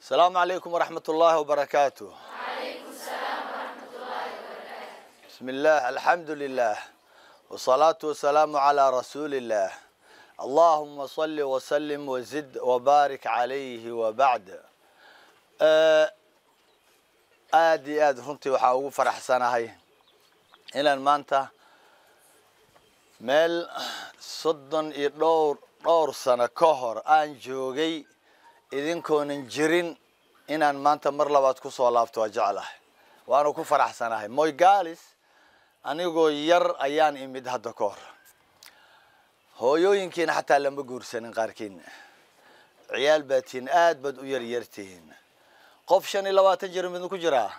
السلام عليكم ورحمة الله وبركاته بسم الله الحمد لله والصلاة والسلام على رسول الله اللهم صل وسلم وزد وبارك عليه وبعد آه، aad iyo aad runtii waxaa ugu faraxsanahay inaan maanta meel soddon iyo dhowr dhowr sano ka hor aan joogay idinkoonan jirin inaan maanta mar labaad ku soo laabto waa jeclahay waanu ku faraxsanahay moygalis anigoo yar ayaan imid hadda ka hor hooyooyinkiina xataa lama guursanin qaarkiina ciyaal baad tihiin aad baad u yaryartihiin qof shan iyo labaatan jir midna ku jiraa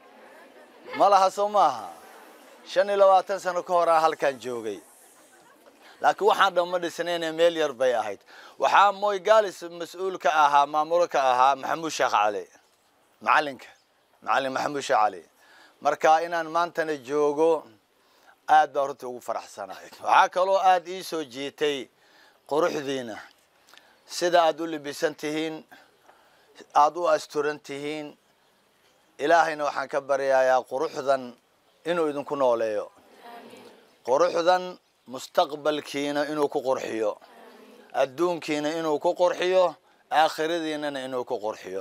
ma laha soo maaha shan iyo labaatan sano ka hor aan halkaan joogay laakiin waxaan dhamma dhisnayna meel yar bay ahayd waxaa moygalis mas-uul ka ahaa maamulo ka ahaa maxamuud sheekh cali macalinka macalin maxamuud sheekh cali marka inaan maantana joogo aad baa runtii ugu faraxsanahay waxaa kaloo aada ii soo jiitay quruxdiina sida aada u libisan tihiin aada u asturan tihiin ilaahayna waxaan ka baryayaa quruxdan inuu idinku nooleeyo quruxdan mustaqbalkiina inuu ku qurxiyo adduunkiina inuu ku qurxiyo aakhiradiinana inuu ku qurxiyo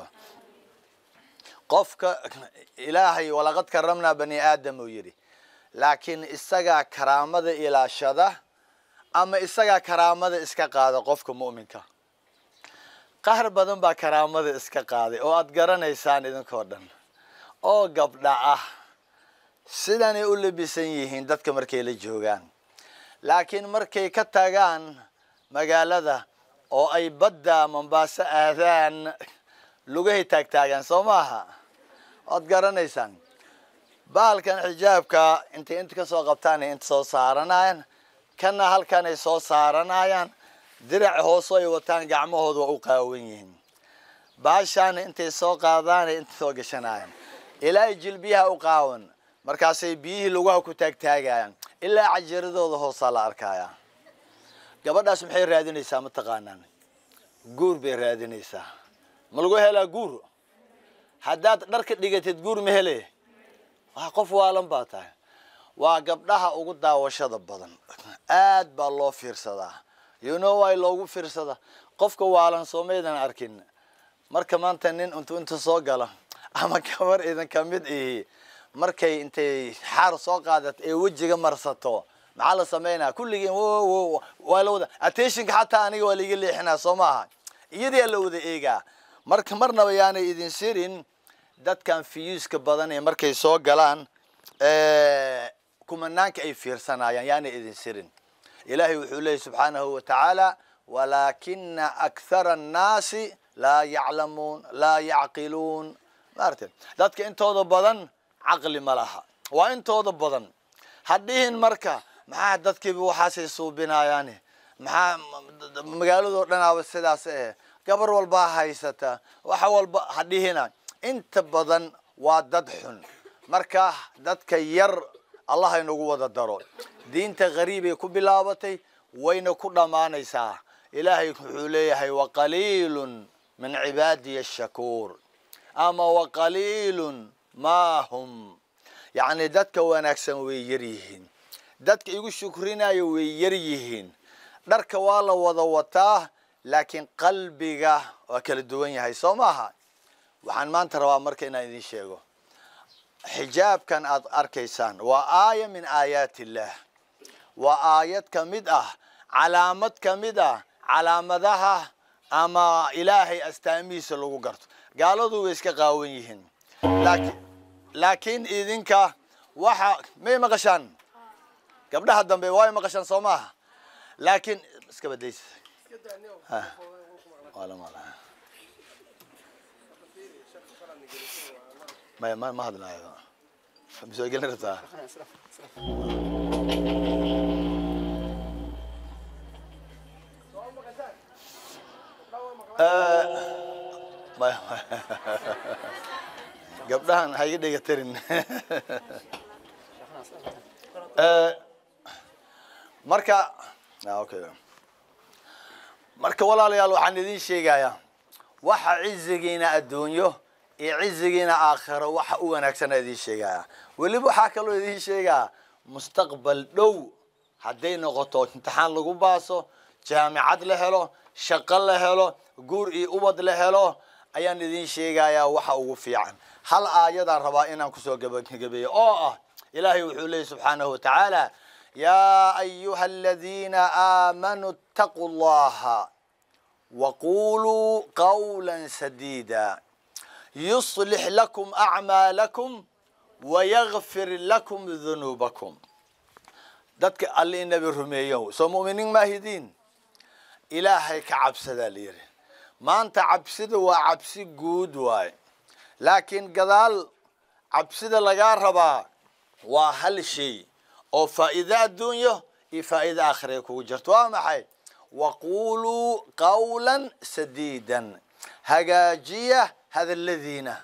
qofka ilaahay walaqad karamnaa bani aadam uu yidhi laakiin isagaa karaamada ilaashada ama isagaa karaamada iska qaada qofka mu'minka qaar badan baa karaamada iska qaaday oo aad garanaysaan idinkoo dhan oo gabdha ah sidanay u labisan yihiin dadka markay la joogaan laakiin markay ka tagaan magaalada oo ay badda mombaaso aadaan lugahay taagtaagaan soo maaha waad garanaysaan baalkan xijaabka intay inta ka soo qabtaanay inta soo saaranayaan kana halkan ay soo saaranayaan dirac hooso ay wataan gacmahooda waa u qaawan yihiin baashaana intay soo qaadaanay inta soo gashanayaan ilaa ay jilbiyaha u qaawan markaasay biyihii lugaha ku taagtaagayaan ilaa cajiradooda hoosaa la arkaya gabadhaas maxay raadinaysaa ma taqaanaan guur bay raadinaysaa ma lagu helaa guur haddaad dharka dhigatid guur ma hele waa qof waalan baa tahay waa gabdhaha ugu daawashada badan aad baa loo fiirsadaa you know way loogu fiirsada qofka waalan soomaydan arkin marka maanta nin intu inta soo gala ama gabar idin ka mid ihi markay intay xaar soo qaadat ee wejiga marsato maxaa la samaynaa kulligii waa la wada attentionka xataa aniga waa laiga leexinaa soo maaha iyadii la wada eegaa marka marnaba yaanay idin sirin dadkan fiyuuska badan ee markay soo galaan kumanaanka ay fiirsanayaan yaanay idin sirin ilaahay wuxuu leeyay subxaanahu wa tacaala walaakina akthara annaasi laa yaclamuun laa yacqiluun maarate dadka intooda badan caqli ma laha waa intooda badan hadhihin marka maxaa dadkiiba waxaasay suubinayaane maxaa magaaladoo dhanaaba sidaas eh gabar walbaa haysata waxa walba hadhihina inta badan waa dad xun marka dadka yar allah inagu wada daro diinta qariibay ku bilaabatay wayna ku dhammaanaysaa ilaahay wuxuu leeyahay waqaliilun min cibaadiya ashakuur ama waqaliilun maa hum yacni dadka wanaagsan way yar yihiin dadka igu shukrinayo way yar yihiin dharka waa la wada wataa laakiin qalbiga waa kala duwan yahay soo maaha waxaan maanta rabaa marka inaan idin sheego xijaabkan aad arkaysaan waa aaya min aayaat illaah waa aayad ka mid ah calaamad ka mid ah calaamadaha ama ilaahay astaamihiisa lagu garto gaaladu way iska qaawan yihiin laakiin laakiin idinka waxa may maqashaan gabdhaha dambe way maqashaan soo maaha laakiin iska badaysa maya ma ma hadlaayo masoo gelin rabtaa maya gabdhahan ha iga dhega tarin marka okay marka walaalayaal waxaan idin sheegayaa waxa cizigiina adduunyo iyo cizigiina aakhiro waxa u wanaagsana idiin sheegaya weliba waxaa kaloo idiin sheegaa mustaqbal dhow hadday noqoto imtixaan lagu baaso jaamicad la helo shaqo la helo guur iyo ubad la helo ayaan idiin sheegayaa waxa ugu fiican hal aayadaan rabaa inaan kusoo gabagabeeyo oo ah ilaahay wuxuu leeyay subxaanahu watacaala yaa ayuha aladiina aamanuu ittaquu llaha waquluu qawla sadiida yuslix lakum acmaalakum wayagfir lakum dunuubakum dadka alle inabi rumeeyo soo mu'miniin maahidiin ilaahay ka cabsadaa la yidhi maanta cabsida waa cabsi guud waaye laakiin gadaal cabsida lagaa rabaa waa hal shay oo faa'iido adduunyo iyo faa'iido aakhira kugu jirto waa maxay waquluu qawla sadiidan hagaajiya hadalladiina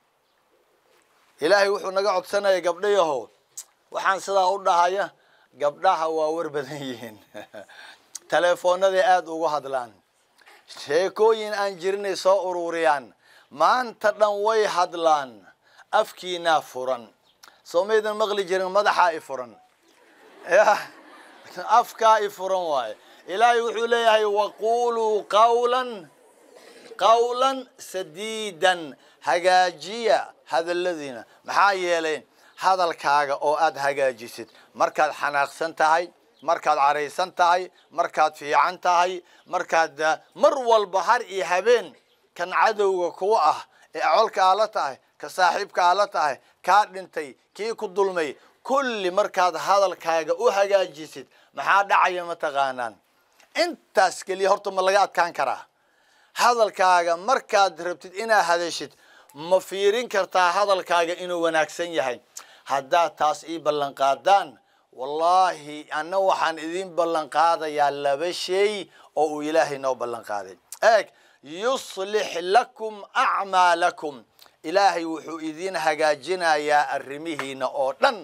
ilaahay wuxuu naga codsanaya gabdhayahow waxaan sidaa u dhahaya gabdhaha waa war badan yihiin teleefoonaday aada ugu hadlaan sheekooyin aan jirinay soo ururiyaan maanta dhan way hadlaan afkiinaa furan soo maydan maqli jirin madaxaa i furan ya afkaa i furan waaye ilaahay wuxuu leeyahay waquluu qawlan qawlan sadiidan hagaajiya hadalladiina maxaa yeelay hadalkaaga oo aada hagaajisid markaad xanaaqsan tahay markaad caraysan tahay markaad fiican tahay markaad mar walba har iyo habeen kan cadowga kuwa ah ee colka aa la tahay ka saaxiibka aa la tahay kaa dhintay kii ku dulmay kulli markaad hadalkaaga u hagaajisid maxaa dhacaya mataqaanaan intaas keliya horta ma laga adkaan karaa hadalkaaga markaad rabtid inaad hadashid ma fiirin kartaa hadalkaaga inuu wanaagsan yahay haddaad taas ii ballan qaadaan wallaahi anna waxaan idin ballan qaadayaa laba shay oo uu ilaahay noo ballan qaaday eeg yuslix lakum acmaalakum ilaahay wuxuu idin hagaajinayaa arrimihiina oo dhan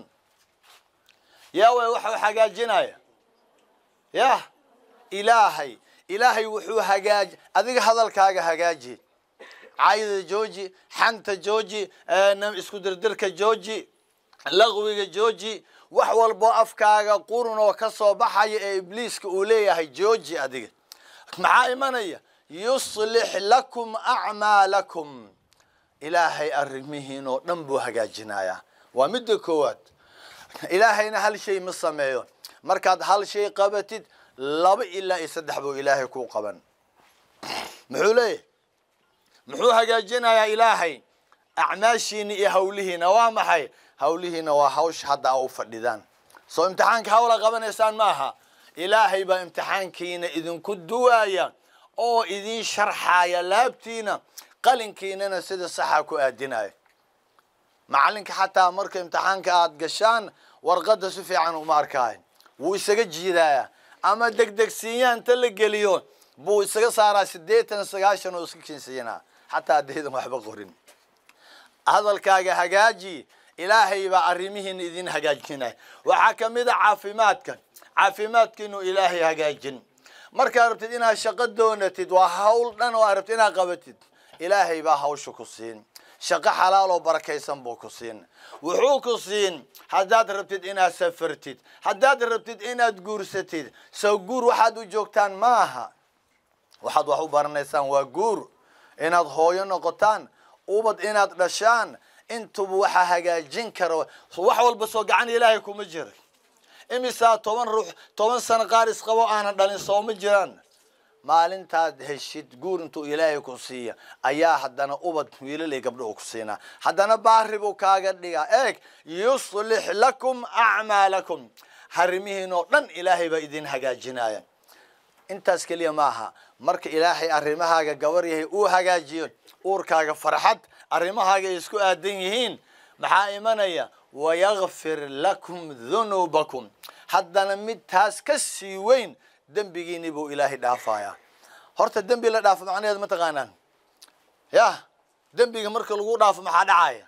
yaa way waxuu hagaajinaya yah ilaahay ilaahay wuxuu hagaaji adiga hadalkaaga hagaaji cayda jooji xanta jooji isku dirdirka jooji laqwiga jooji wax walboo afkaaga qurun oo ka soo baxaya ee ibliiska uu leeyahay jooji adiga maxaa imanaya yuslix lakum acmaalakum ilaahay arrimihiin oo dhan buu hagaajinayaa waa midda koowaad ilaahayna hal shay ma sameeyo markaad hal shay qabatid laba ilaa iyo saddex buu ilaahay kuu qaban muxuu leeyahy muxuu hagaajinayaa ilaahay acmaashiina iyo hawlihiina waa maxay hawlihiina waa hawsha hadda a u fadhidaan soo imtixaanka hawla qabanaysaan maaha ilaahay baa imtixaankiina idinku duwaaya oo idin sharxaaya laabtiina qalinkiinana sida saxa ku aadinaya macalinka xataa marka imtixaanka aada gashaan warqadda si fiican uma arkaayo wuu isaga jiidayaa ama degdegsiinya inta la geliyo buu isaga saaraa siddeetan sagaashan oo iska kinsiinaa xataa haddaydan waxba qorin hadalkaaga hagaaji ilaahay baa arrimihiina idin hagaajinaya waxaa ka mid a caafimaadka caafimaadka inuu ilaahay hagaajin markaad rabtid inaad shaqo doonatid waa hawl dhan oo aad rabtid inaad qabatid ilaahay baa hawsha ku siin shaqo xalaal oo barakaysan buu ku siin wuxuu ku siin haddaad rabtid inaad safartid haddaad rabtid inaad guursatid sow guur waxaad u joogtaan ma aha waxaad wax u baranaysaan waa guur inaad hooyo noqotaan ubad inaad dhashaan intuba waxaa hagaajin kara wax walba soo gacan ilaahay kuma jira imisaa toban ruux toban sano qaar isqabo aanan dhalin sooma jiraan maalintaad heshid guur intuu ilaahay ku siiya ayaa haddana ubad wiilalay gabdho ku siinaa haddana baari buu kaaga dhigaa eeg yuslix lakum acmaalakum harimihiin oo dhan ilaahay baa idin hagaajinaya intaas keliya maaha marka ilaahay arrimahaaga gabar yahay uu hagaajiyo uurkaaga farxad arrimahaaga ay isku aadan yihiin maxaa imanaya wayakfir lakum dunuubakum haddana mid taas ka sii weyn dembigiini buu ilaahay dhaafayaa horta dembi la dhaafo macnaheed ma taqaanaan yah dembiga marka lagu dhaafo maxaa dhacaya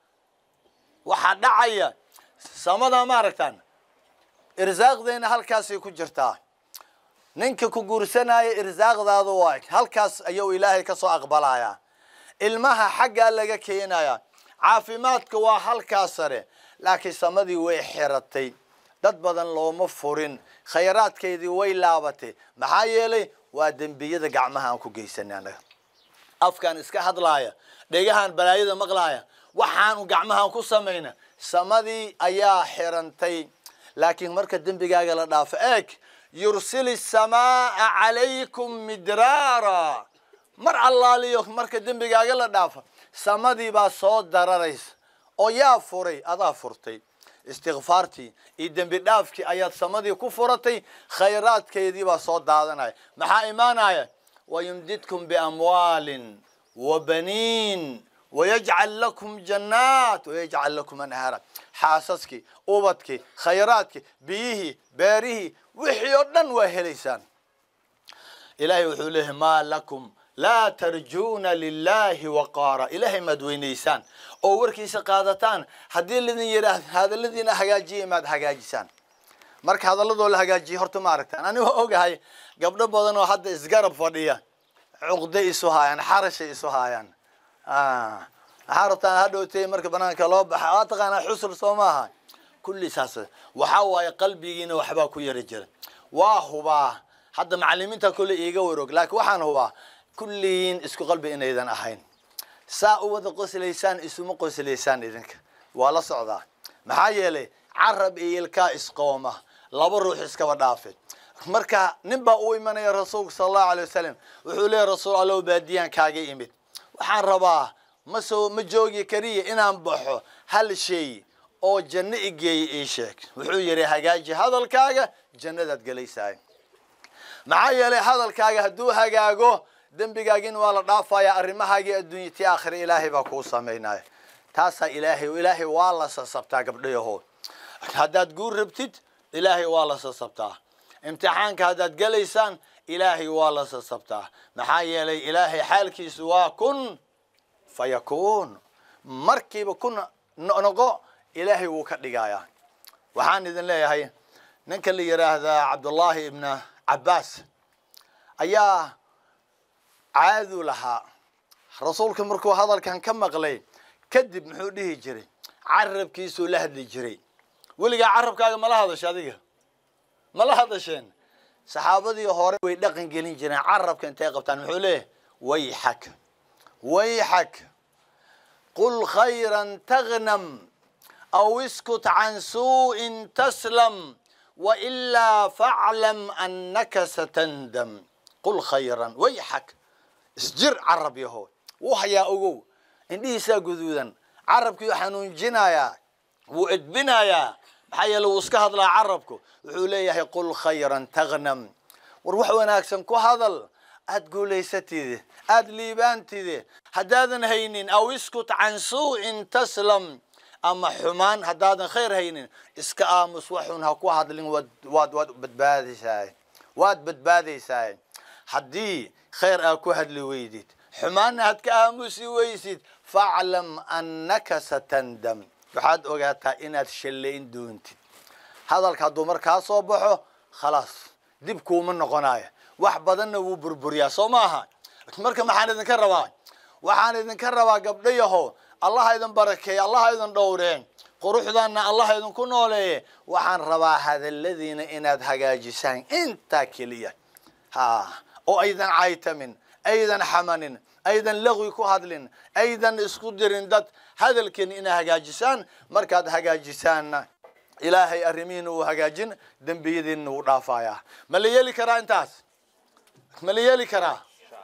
waxaa dhacaya samada ma aragtaan irsaaqdeena halkaasay ku jirtaa ninka ku guursanaya irsaaqdaada waa halkaas ayuu ilaahay kasoo aqbalayaa ilmaha xaggaa laga keenaya caafimaadka waa halkaas sare laakiin samadii way xiratay dad badan looma furin khayraadkeydii way laabatay maxaa yeelay waa dembiyada gacmaha aan ku geysanay anaga afkaan iska hadlaaya dhegahaan balaayada maqlaaya waxaanu gacmahaan ku samayna samadii ayaa xirantay laakiin marka dembigaaga la dhaafo eeg yursili samaaa calaykum midraara mar allaaliyo marka dembigaaga la dhaafo samadii baa soo dararaysa oo yaa furay adaa furtay istikfaartii iyo dembi dhaafkii ayaad samadii ku furatay khayraadkeedii baa soo daadanaya maxaa imaanaya wayumdidkum biamwaalin wabaniin wayajcal lakum jannaat wayajcal lakum anhaara xaasaskii ubadkii khayraadkii biyihii beerihii wixii oo dhan waa helaysaan ilaahay wuxuu leeyahay maa lakum laa tarjuuna lilahi waqaara ilaahay maad weynaysaan oo warkiisa qaadataan haddii lidin yidhaah hadalladiina hagaajiya maad hagaajisaan marka hadalladoo la hagaajiyay horta ma aragtaan anigoo ogahay gabdho badan oo hadda isgarab fadhiya cuqde isu haayaan xarashay isu haayaan maxaa rabtaan hadhowtay marka banaanka loo baxa waa taqaanaa xusur soo maaha kulli saas waxaa waaye qalbigiina waxbaa ku yari jira waa hubaa hadda macalimiinta kolle iiga warog laakiin waxaan hubaa kulligiin isku qalbi inaydan ahayn saa u wada qoslaysaan isuma qoslaysaan idinka waa la socdaa maxaa yeelay carab iyo ilkaa isqooma laba ruux iskaba dhaafe marka nin baa u imanaya rasuulka sala allahu alay wasalam wuxuu leeyahy rasuul allow baadiyaan kaaga imid waxaan rabaa ma soo ma joogi kariya inaan baxo hal shay oo janno igeeya ii sheeg wuxuu yidhi hagaaji hadalkaaga jannadaad gelaysaay maxaa yeelay hadalkaaga hadduu hagaago dembigaagin waa la dhaafaya arrimahaagii adduunya ti aakhira ilaahay baa kuu samaynaya taasaa ilaahay ilaahay waa la sasabtaa gabdhayahood haddaad guur rabtid ilaahay waa la sasabtaa imtixaanka haddaad gelaysaan ilaahay waa la sasabtaa maxaa yeelay ilaahay xaalkiisu waa kun fa yakuun markiiba kun noqo ilaahay wuu ka dhigayaa waxaan idin leeyahay ninka la yidhaahdaa cabdullaahi ibna cabbaas ayaa caadu lahaa rasuulka markuu hadalkan ka maqlay kadib muxuu dhihi jiray carabkiisuu la hadli jiray weligaa carabkaaga mala hadasha adiga mala hadasheen saxaabadii hore way dhaqan gelin jireen carabka intay qabtaan muxuu leeyahay wayxak wayxak qul khayran tagnam aw iskut can suu'in taslam wailaa faclam annaka satandam qul khayran wayxak isjir carab yahood wuu hayaa ogow indhihiisaa guduudan carabkii xanuunjinayaa wuu edbinayaa maxaa yeele wuu iska hadlaa carabku wuxuu leeyahay qul khayran tagnam war wax wanaagsan ku hadal aad guulaysatide aad liibaantide haddaadan haynin aw iskut can suu'in taslam ama xumaan haddaadan khayr haynin iska aamus waxun ha ku hadlin waad waad waad badbaadaysaa waad badbaadaysaa haddii khayr aa ku hadli weydid xumaanna had ka aamusi weysid faclam annaka satandam waxaad ogaataa inaad shallayn doontid hadalka hadduu markaa soo baxo khalaas dib kuuma noqonayo wax badanna wuu burburiyaa soo maaha marka maxaan idinka rabaa waxaan idinka rabaa gabdhayaho allaha idin barakeeye allaha idin dhowreen quruxdaanna allaha idinku nooleeye waxaan rabaa hadalladiina inaad hagaajisaan intaa keliya ha oo aydan caytamin aydan xamanin aydan laqwi ku hadlin aydan isku dirin dad hadalkiin inaa hagaajisaan markaad hagaajisaanna ilaahay arrimihiina uu hagaajin dembiyadiinna wuu dhaafayaa ma la yeeli karaa intaas ma la yeeli karaa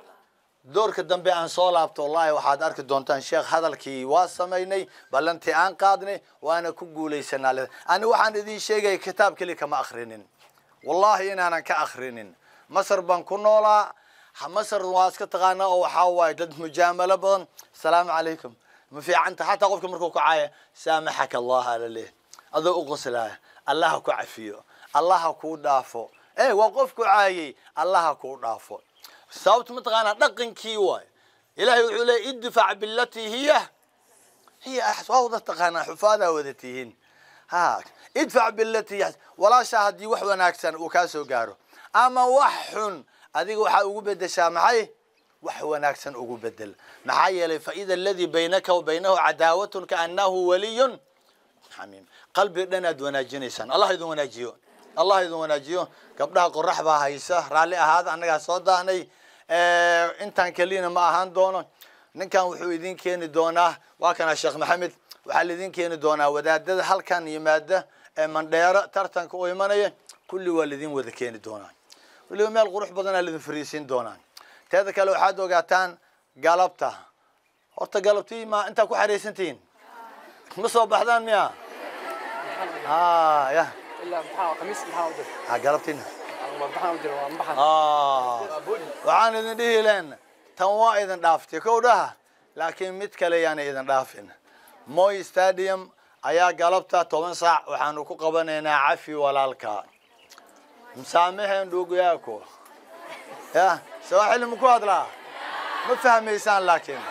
doorka dambe aan soo laabto wallahi waxaad arki doontaan sheekh hadalkii waa samaynay ballantii aan qaadnay waana ku guulaysanaa ani waxaan idin sheegaya kitaab keli kama akrinin wallahi inaanan ka akrinin masar baan ku noolaa masar waa iska taqaanaa oo waxaa waaye dad mujaamalo badan asalaamu calaykum ma fiicanta xataa qofka markuu kacaaya saamaxaka allah alaleeh adoo u qoslaaya allaha ku cafiyo allaha kuu dhaafo e waa qofku caayey allaha kuu dhaafo sababta mataqaanaa dhaqankii waay ilahay wuxuu leeyay idfac bilatii hiya hiya waa wada taqaanaa xufaadaa wada tihiin ha idfac bilatii hiya walaashaa haddii wax wanaagsan uu kaa soo gaaro ama wax xun adiga waxaa ugu bedeshaa maxay wax wanaagsan ugu bedel maxaa yeelay faida aladii baynaka wa baynahu cadaawatun kaanahu waliyun xamiim qalbi dhan aad wanaajinaysaan allah idin wanaajiyo allah idin wanaajiyo gabdhaha qorax baa haysa raalli ahaada annagaa soo daahnay intaan keliyana ma ahaan doono ninkan wuxuu idin keeni doonaa waa kana sheekh maxamed waxaa laidin keeni doonaa wadaadada halkan yimaada ee mandheero tartanka u imanaya kulli waa laidin wada keeni doonaa weliba meel qurux badanaa laidin fariisiin doonaa teeda kale waxaad ogaataan galabta horta galabtii ma intaa ku xaraysantihiin ma soo baxdaan miya ya ilaa maxaa khamiis maxaa u jira ha galabtiina maxaa u jira waa maxaa waxaan idin dhihi leen tan waa idin dhaaftay kow dhaha laakiin mid kale yaana idin dhaafin moy stadium ayaa galabta toban saac waxaanu ku qabanaynaa cafi walaalka msaameheen dhuugayaako ya sawaaxili ma ku hadlaa ma fahmaysaan laakiin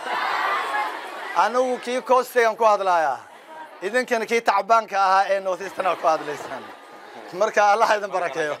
anigu kii costigan ku hadlaaya idinkana kii tacbaanka ahaa ee northeastana ku hadlaysaan marka allah idin barakeeyo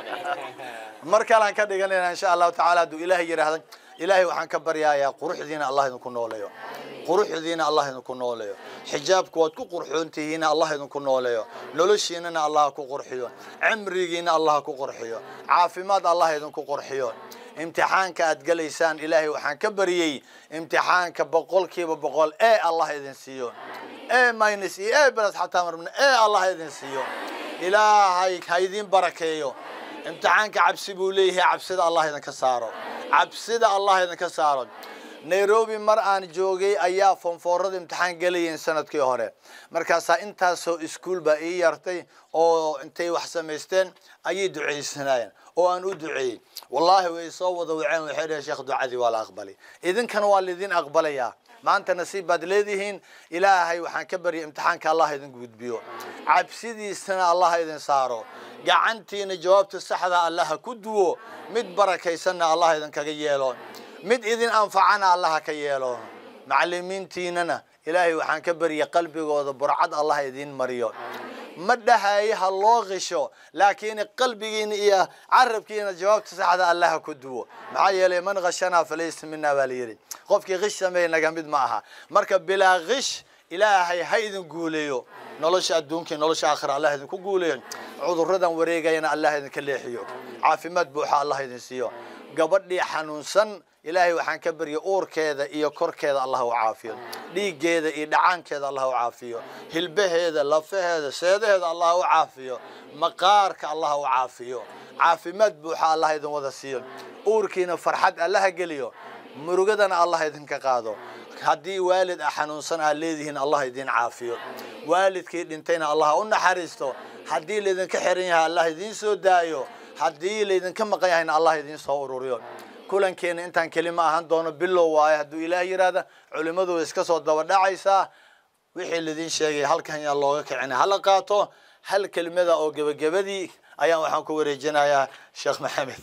mar kalean ka dhiganayna insha allahu tacaala hadduu ilaahay yidhaahda ilaahay waxaan ka baryayaa quruxdiina allah idinku nooleeyo quruxdiina allah idinku nooleeyo xijaabku waad ku qurxoon tihiina allah idinku nooleeyo noloshiinana allah ku qurxiyo cimrigiina allah ku qurxiyo caafimaad allah idinku qurxiyo imtixaanka aad gelaysaan ilaahay waxaan ka baryey imtixaanka boqolkiiba boqol ee allah idin siiyo ee minus iyo ee belas xataa marmna ee allah idin siiyo ilaahay ha idin barakeeyo imtixaanka cabsi buu leeyahay cabsida allah idinka saaro cabsida allah idinka saaro nairobi mar aan joogay ayaa fonfoorada imtixaan gelayeen sanadkii hore markaasaa intaasoo iskuol baa ii yartay oo intay wax samaysteen ayay ducaysanayeen oo aan u duceeyey wallaahi way soo wada waceen waxay dhaheen sheekh ducadii waa la aqbalay idinkana waa laidin aqbalayaa maanta nasiib baad leedihiin ilaahay waxaan ka baryay imtixaanka allah idin gudbiyo cabsidiisana allah idin saaro gacantiina jawaabta saxda allah ha ku duwo mid barakaysanna allah idinkaga yeelo mid idin anfacana allah ha ka yeelo macalimiintiinana ilaahay waxaan ka baryay qalbigooda burcad allah idin mariyo ma dhahaye ha loo qisho laakiin qalbigiina iyo carabkiina jawaabta saxda allah ha ku duwo maxaa yeelay man khashanaa falaysa mina baa la yidhi qofkii qish sameey naga mid ma aha marka bilaa qish ilaahay ha idin guuleeyo nolosha adduunka iyo nolosha aakhira allah idinku guuleeyo cudurradan wareegayana allah idinka leexiyo caafimaad buuxa allah idin siiyo gabadhii xanuunsan ilaahay waxaan ka baryay uurkeeda iyo korkeeda allah u caafiyo dhiiggeeda iyo dhacaankeeda allah u caafiyo hilbaheeda lafaheeda seedaheeda allah u caafiyo maqaarka allah u caafiyo caafimaad buuxa allah idin wada siiyo uurkiina farxad allaha geliyo murugadana allah idinka qaado haddii waalid a xanuunsan aad leedihiin allah idin caafiyo waalidkii dhintayna allah u naxariisto haddii laydinka xiran yahay allah idiin soo daayo haddii laydinka maqan yahayna allah idiin soo ururiyo kulankeena intaan kelima ahaan doono bilow waayo hadduu ilaah yidhaahda culimmadu way iska soo daba dhacaysaa wixii laidin sheegay halkan yaa looga kicina hala qaato hal kelimada oo gebagabadii ayaan waxaan ku wareejinayaa sheekh maxamed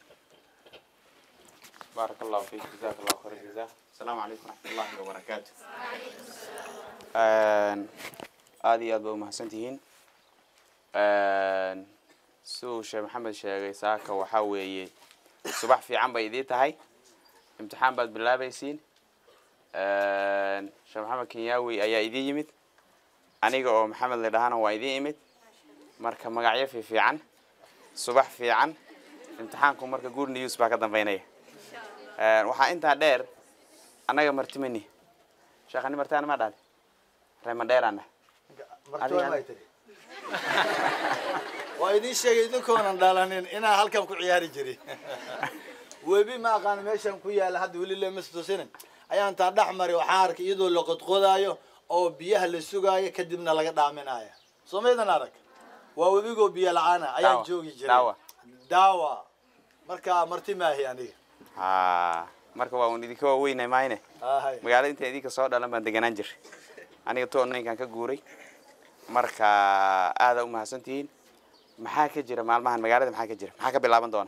بارك الله فيك جزاك الله خير الجزاء السلام عليكم ورحمة الله وبركاته aad iyo aad ba umahadsantihiin siduu sheekh maxamed sheegay saaka waxaa weeye subax fiican bay idiin tahay imtixaan baad bilaabaysiin sheekh maxamed kenyaawi ayaa idiin yimid aniga oo maxamed la dhahana waa idiin imid marka magacyo fiifiican subax fiican imtixaanku marka good news baa ka dambeynaya waxaa intaa dheer annaga martimani sheekhani martaana ma dhahday reemandheeraana waa idiin sheegay idinkoonan dhalanin inaan halkan ku ciyaari jirin webi ma aqaan meeshan ku yaala hadda weli lemastusinin ayaan taa dhex mari waxaan arkay iyadoo la qodqodaayo oo biyaha la sugaayo kadibna laga dhaaminayo soo maydan arag waa webigoo biyo la-aana ayaan Daawa. joogi jiray Daawa. daawa marka marti maahi aniga ha marka waa un idinka waaweynay maayne Ahay. magaalada inta idinka soo dhalan baan deganaan jiray aniga toon ninkan ka guuray marka aada umahadsantihiin maxaa ka jira maalmahan magaalada maxaa ka jira maxaa ka bilaaban doona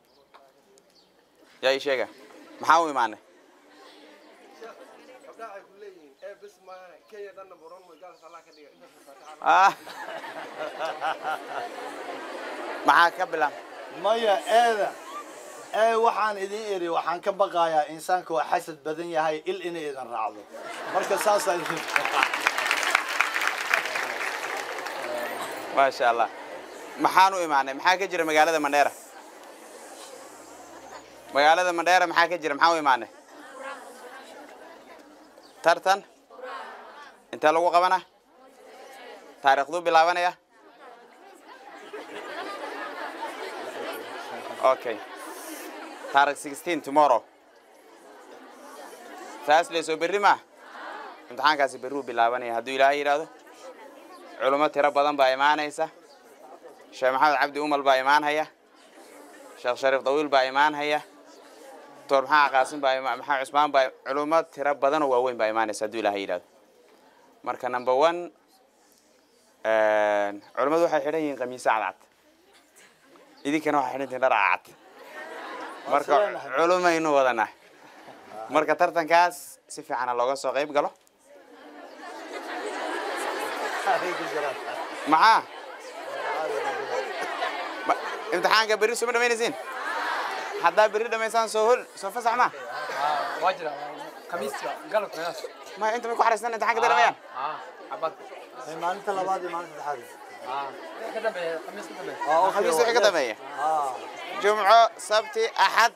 yaa ii sheega maxaa u imaanay Ah. maxaa ka bilaab maya eeda ee waxaan idin iri waxaan ka baqayaa insaanka waa xasad badan yahay il inay idin raacdo marka saasaa idin maasha allah maxaan u imaanay maxaa ka jira magaalada mandheera magaalada mandheera maxaa ka jira maxaa u imaanay tartan intee lagu qabana taariikhduu bilaabanaya okay taarikh sixteen tomorrow thursday soo berri ma imtixaankaasi berruu bilaabanaya hadduu ilaahay yidhaahdo culummo tiro badan baa imaanaysa sheekh maxamed cabdi umal baa imaanhaya sheekh shariif dawiil baa imaanhaya doctor maxaa qaasim baa ima- maxaa cusmaan baa culummo tiro badanoo waaweyn baa imaanaysa hadduu ilaahay yidhahdo marka number one culummadu waxay xidhan yihiin qamiisa cadcad idinkana waxay xidhan tihiin dhar cadcad marka Waa culumaynu wadanaa marka tartankaas si fiicana looga soo qayb galo maxaa Ma- imtixaanka berri suma dhamaynaysiin haddaa berri dhamaysaan soo hol soo fasax ma waa jira khamiiska galabka meelaas ma inta may ku xaraystaan imtixaanka day dhamayaan cabad maalinta labaad iyo maalinta saddexaad ka dambeeya khamiis ka dambeeya Ah, khamiis okay, wixii ka yes. dambeeya Ah, jumco sabti axad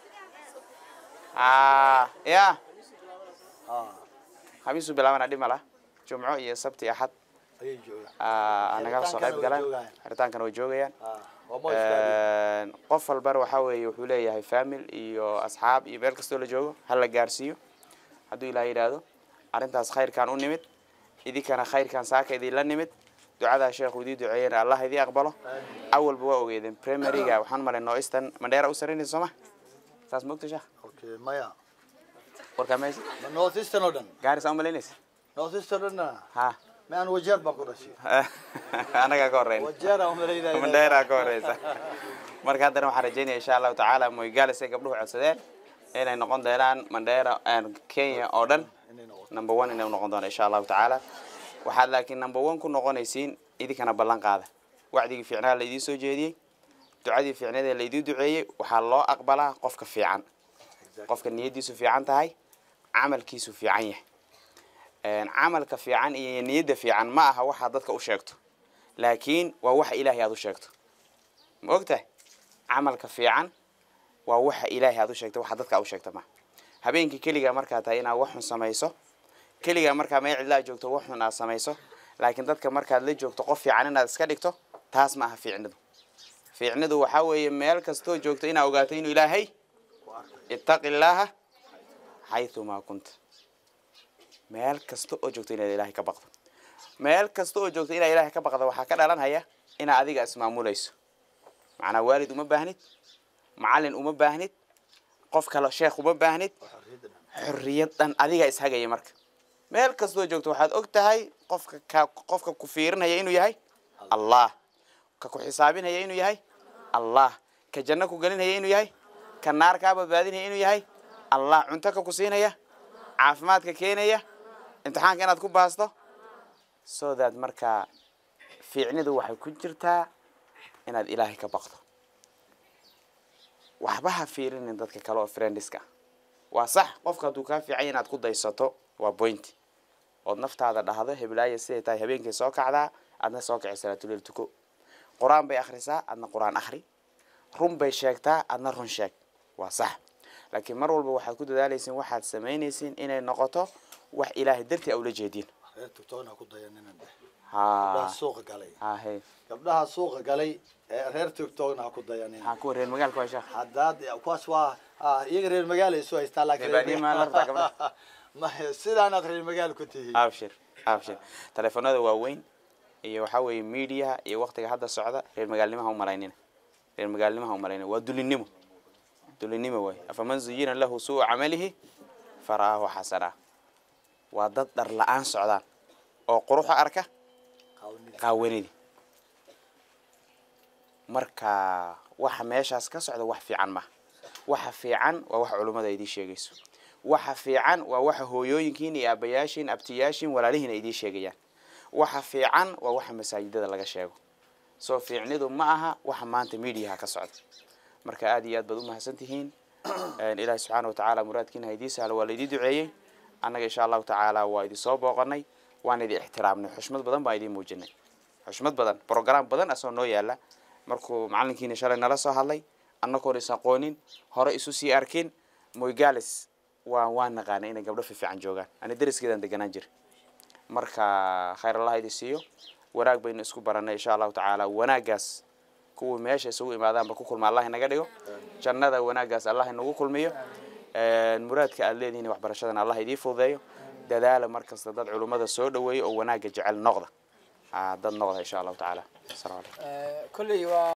Ah, ya ah, khamiisuu bilaabana dhib ma lah jumco iyo sabti axad ayay joogaan ah, nagala soo qayb Xeritaankana way galaan joogayaan. xeritaankana way joogayaan Ah, waa ma istaagin. qof walbana waxaa weeye wuxuu leeyahay famil iyo asxaab iyo meel kastoo la joogo ha la gaarsiiyo hadduu ilaah yidhaahdo arrintaas khayrkaan u nimid idinkana khayrkaan saaka idinla nimid ducadaa sheekhu idii duceeyena allah idii aqbalo awalba waa ogeedeen primaryga waxaan malay nooistan mandheera u sarinaysa sooma saas mogta sheekh Okay, maya warkaa meesha ma north eastern oo dhan gaarisa u malaynaysa north eastern oo dhan ha ma aan wajeer baan ku dhashay anagaa ka horreyn wajeera umalaynaya mandheera ka horeysa marka haddana waxaan rajeynaya insha allahu tacaala moygalis ay gabdhuhu codsadeen inay noqon doonaan mandheera kenya oo dhan inay noqoto number one inay noqon doona insha allahu tacaala waxaad laakiin number one ku noqonaysiin idinkana ballan qaada wacdigii fiicnaa laydii soo jeediyey ducadii fiicneed ee laydii duceeyey waxaa loo aqbalaa qofka fiican qofka niyaddiisu fiican tahay camalkiisu fiican yahay camalka fiican iyo niyadda fiican ma aha waxaa dadka u sheegto laakiin waa waxa ilaahay aad u sheegto ma ogtahay camalka fiican waa waxa ilaahay aad u sheegto waxa dadka aad u sheegta ma habeenkii keligaa markaa tahay inaad wax xun samayso keligaa markaa meel cidlaa joogto wax xun aad samayso laakiin dadka markaad la joogto qof fiican inaad iska dhigto taas ma aha fiicnidu fiicnidu waxaa weeye meel kastoo joogto inaad ogaato inuu ilaahay ittaqi illaaha xayumaa kunta meel kasta oo joogto inaad ilaahay ka baqdo meel kasta oo joogto inaad ilaahay ka baqdo waxaa ka dhalanhaya inaad adiga ismaamulayso macnaa waalid uma baahnid macallin uma baahnid qof kale sheekh uma baahnid xorriyad dhan adiga ishagaya marka meel kastoo joogto waxaad og tahay qofka ka qofka ku fiirinaya inuu yahay allah ka ku xisaabinaya inuu yahay allah ka janno ku gelinaya inuu yahay ka naar kaa badbaadinaya inuu yahay allah cunto ka ku siinaya caafimaadka keenaya imtixaanka inaad ku baasto so that markaa fiicnidu waxay ku jirtaa inaad ilaahay ka baqdo waxba ha fiirinin dadka kale oo friendiska waa sax qofka hadduu kaa fiicanya inaad ku daysato waa point ood naftaada dhahdo heblaaya siday tahay habeenkay soo kacdaa adna soo kaci salaatuleel tuko qur-aan bay akhrisaa adna qur-aan akhri run bay sheegtaa adna run sheeg waa sax laakiin mar walba waxaad ku dadaalaysiin waxaad samaynaysiin inay noqoto wax ilaahay dartii a ula jeediin reer tugtoona ha ku dayanina dheh ha gabdhaha suuqa galay ha he gabdhaha suuqa galay ee reer tugtoona ha ku dayanina ha kuwa reer magaalka waa sheekh haddaad kuwaas waa ah, iyaga reer magaala isu haystaa laakiin reer Reer baadiye ma la rabtaa gabdhaha? Ma- sidaanaad reer magaala ku tihiin abshir abshir teleefanada waaweyn iyo waxaa weeye mediaha iyo waktiga hadda socda reer magaalnimaha u malaynina reer magaalnimaha u malaynina waa dulinimo dulinimo waay afaman zuyina lahu suu camalihi fara'aahu xasanaa waa dad dhar la-aan socdaan oo quruxa arka Qaawanida. qaawanidii marka waxa meeshaas ka socda wax fiican maha waxa fiican waa waxa culummada idiin sheegayso waxa fiican waa waxa hooyooyinkiin iyo aabayaashiin abtiyaashiin walaalihiin ay idiin sheegayaan waxa fiican waa waxa masaajidada laga sheego soo fiicnidu ma aha waxa maanta mediaha ka socda marka aad iyo aad baad u mahadsan tihiin ilaahi subxaana watacaala muraadkiina haydii sahlo waa laydii duceeyey annaga insha allahu tacaala waa idin soo booqanay waan idin ixtiraamnay xushmad badan baan idiin muujinay xushmad badan brograam badan asoo noo yaala markuu macalinkiina shalay nala soo hadlay annagoon is aqoonin hore isu sii arkin moygalis waa waan naqaanay inay gabdho fiifiican joogaan ani dariskeedaan deganaan jira marka khayr allah idin siiyo wanaag baynu isku baranay insha allahu tacaala wanaaggaas kuwii meesha isugu imaadaanba ku kulma allah inaga dhigo jannada wanaaggaas allah inagu kulmiyo muraadka aad leedihiin waxbarashadana allah idii fududeeyo dadaala markasta dad culummada soo dhaweeya oo wanaagga jecel noqda dad noqda insha allahu tacaala asalamu calaykum kolley waa